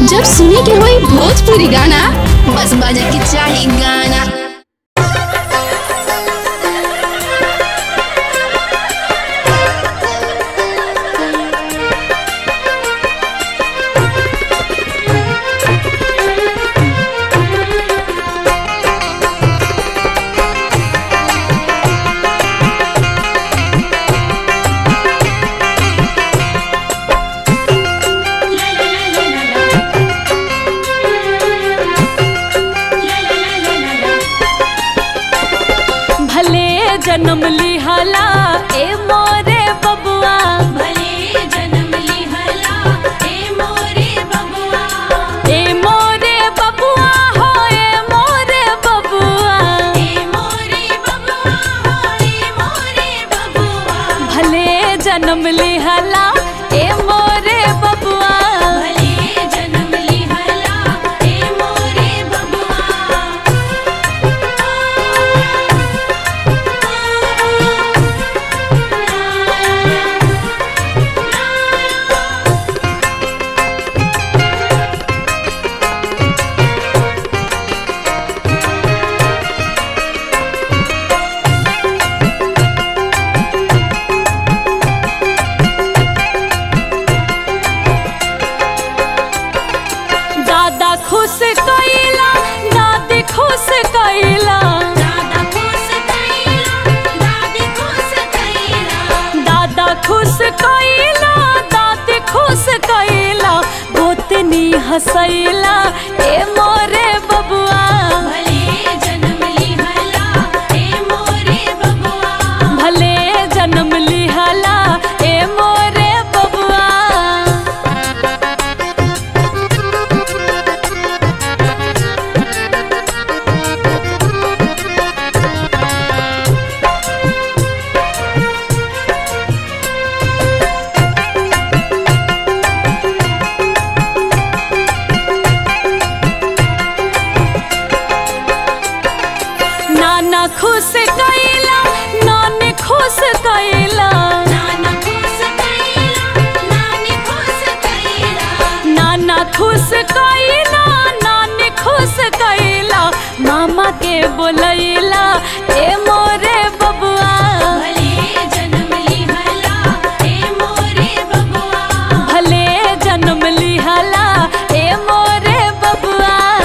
जब सुने के होई भोजपुरी गाना बस बजे के चाही गाना भले जन्म लिहला ए मोरे बबुआ भले जन्म लिहला ए मोरे बबुआ ए मोरे बबुआ हो ए मोरे बबुआ ए मोरे बबुआ हो ए मोरे बबुआ भले जन्म लिहला ए मोरे बबुआ भले जन्म लिहला ए मोरे बबुआ दादा खुश कैला दादी खुश कैला दादा खुश कैला दादी खुश कैला दादा खुश कैला दादी खुश कैला गोतनी हसैला ए मोरे बबुआ भले जन्म लिहला ए मोरे बबुआ भले जन्म लिहला ए मोरे बबुआ नाना खुश कैला नानी खुश कैला नाना खुश कैला नानी खुश कैला नाना खुश कैला नानी खुश कैला मामा के बोलैला ए मोरे बबुआ भले जन्म लिहला ए मोरे बबुआ भले जन्म लिहला ए मोरे बबुआ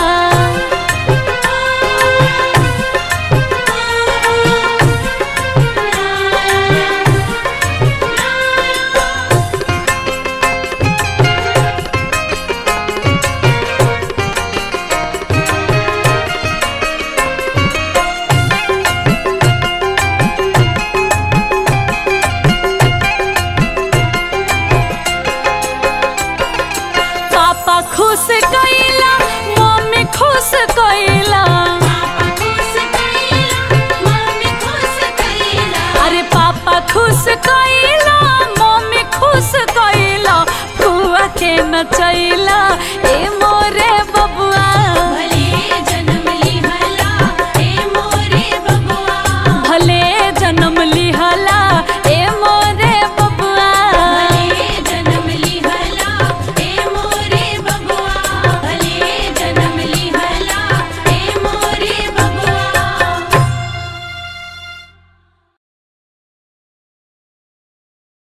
पापा खुश कैला मम्मी खुश कैला पापा खुश कैला मम्मी खुश कैला अरे पापा खुश कैला मम्मी खुश कैला फुआ के नचैला